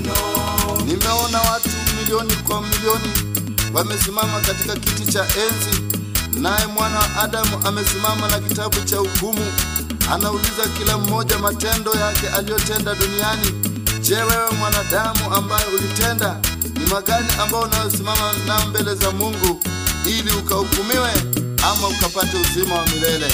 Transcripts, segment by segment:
meno. Nimeona watu milioni kwa milioni wamesimama katika kiti cha enzi, naye mwana wa Adamu amesimama na kitabu cha hukumu. Anauliza kila mmoja matendo yake aliyotenda duniani. Je, wewe mwanadamu ambaye ulitenda ni magani ambao unayosimama nao mbele za Mungu ili ukahukumiwe ama ukapate uzima wa milele?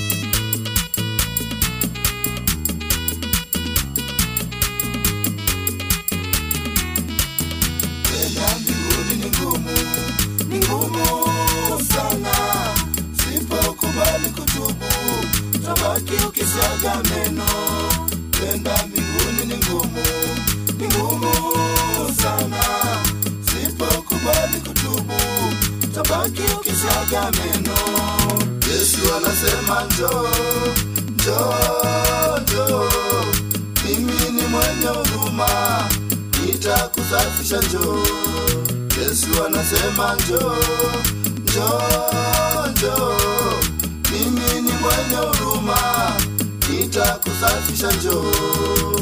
Kwenda mbinguni ni ngumu, ni ngumu sana. Sipokubali kutubu, tabaki ukisaga meno. Kwenda mbinguni ni ngumu, ni ngumu sana. Sipokubali kutubu, tabaki ukisaga meno. Yesu anasema njoo, njoo, njoo, mimi ni mwenye huruma, nitakusafisha njoo. Yesu anasema njoo, njoo, njoo, mimi ni mwenye huruma, nitakusafisha njoo.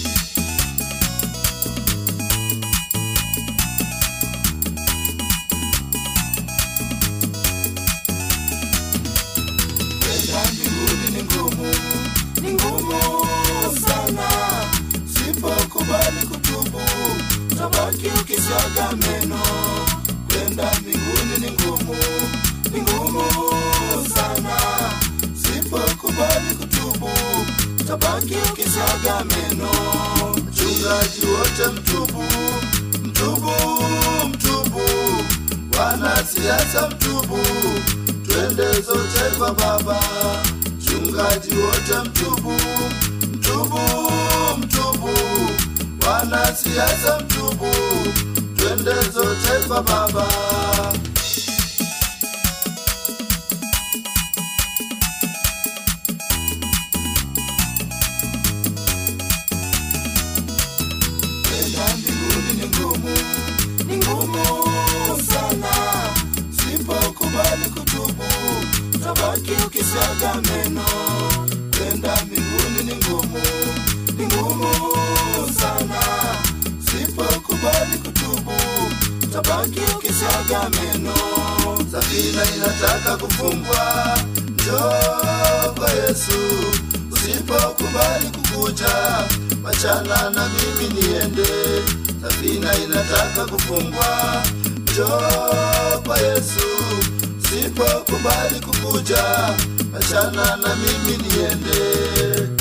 Kwenda mbinguni ni ngumu, ni ngumu sana. Sipokubali kutubu, tabaki ukisaga meno. Kwenda mbinguni ni ngumu, ni ngumu sana. Sipokubali kutubu, tabaki ukisaga meno. Mchungaji wote mtubu, mtubu, mtubu, wanasiasa mtubu, twende zote kwa Baba. Mchungaji wote mtubu, mtubu, mtubu, wanasiasa mtubu, twende zote kwa Baba. Kwenda mbinguni ni ngumu, ni ngumu sana. Sipokubali kutubu, tabaki ukisaga meno. Kwenda mbinguni ni ngumu, ni ngumu sana. Sipokubali kutubu, tabaki ukisaga meno. Safina inataka kufungwa, njoo kwa Yesu. Usipokubali kukuja, wachana na mimi niende. Safina inataka kufungwa, njoo kwa Yesu. Usipokubali kukuja, wachana na mimi niende.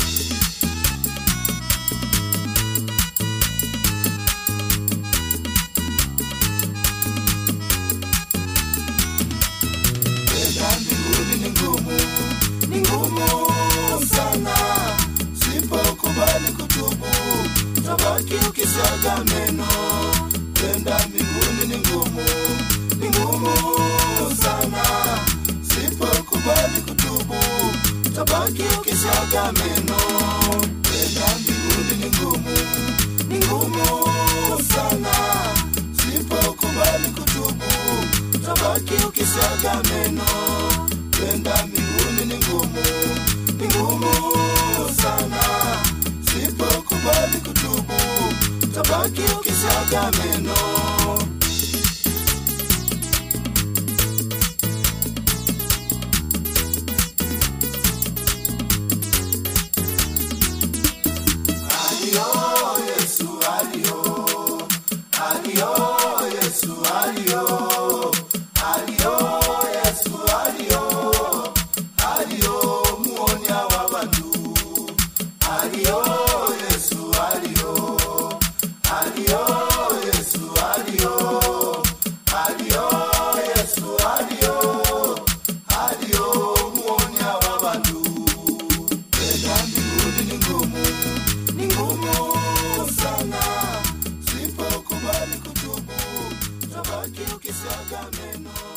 Kwenda mbinguni ni ngumu, ni ngumu sana. Sipokubali kutubu, tabaki ukisaga meno. Kwenda mbinguni ni ngumu, ni ngumu sana. Sipokubali kutubu, tabaki ukisaga meno. Kwenda mbinguni ni ngumu, ni ngumu sana. Sipokubali kutubu, tabaki ukisaga meno. Kwenda mbinguni ni ngumu, ni ngumu sana. Sipokubali kutubu, tabaki ukisaga meno. Alio Yesu, alio, alio Yesu, alio, alio Yesu, alio, alio muonya wa bantu, alio Yesu, alio, alio Yesu, alio, alio Yesu, alio, alio muonya wa bantu. Kwenda mbinguni ni ngumu, ni ngumu sana. Sipokubali kutubu, tabaki ukisaga meno.